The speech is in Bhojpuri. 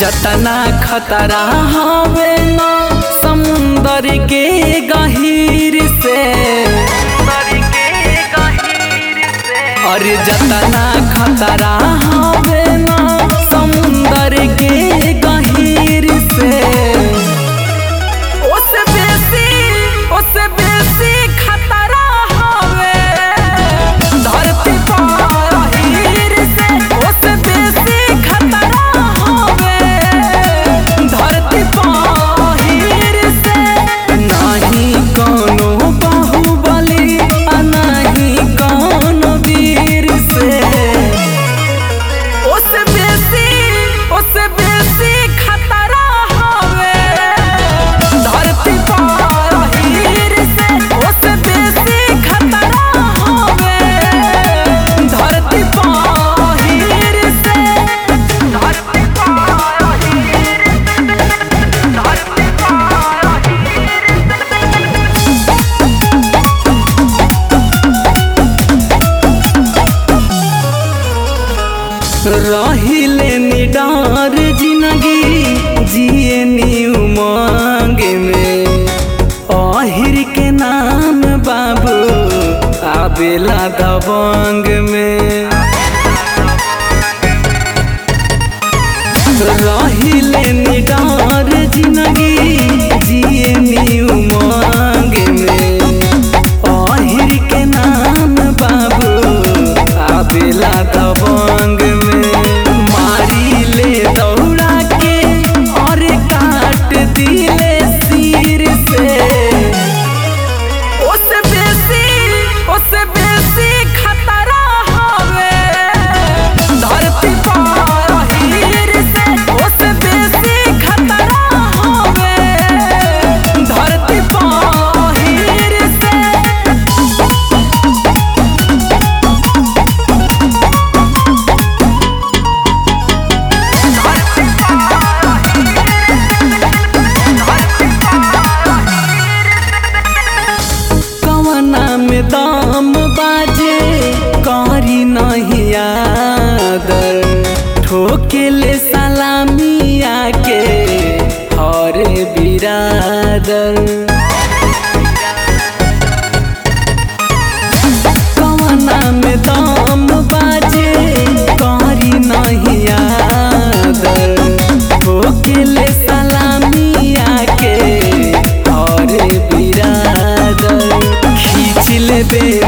जतना खतरा हवे ना समुंदर के गहीर से अरे जतना खतरा हवे ना समुंदर के गहीर से ओसे बेसी ओसे बेसी खतरा हवे धरती पर हीर से ओसे बेसी खतरा हवे धरती पर हीर से नाही कोनो बाहुबली आ नाही कोनो वीर से ओसे बेसी ओसे बेसी खतरा हवे धरती पर हीर से ओसे बेसी खतरा हवे धरती पर हीर से धरती पर हीर धरती पर रहिले निडार जिंदगी जिए नी उमंग में अहिर के नाम बाबू आबेला दबंग में रहिले निडार जिंदगी जिए नी उमंग में अहिर के नाम बाबू आबेला दबंग में मारी ले दौड़ा के और काट दिले सिर से ओसे बेसी ओसे बेसी खतरा हवे धरती पर हीर से ओसे बेसी खतरा हवे धरती पर हीर से कवना में दाम बाजे करी नहीं आदर ठोके ले सलामिया के हरे बिरादर कवना में दाम बाजे करी नहीं आदर ठोके ले सलामिया के हरे बिरादर खींच लेबे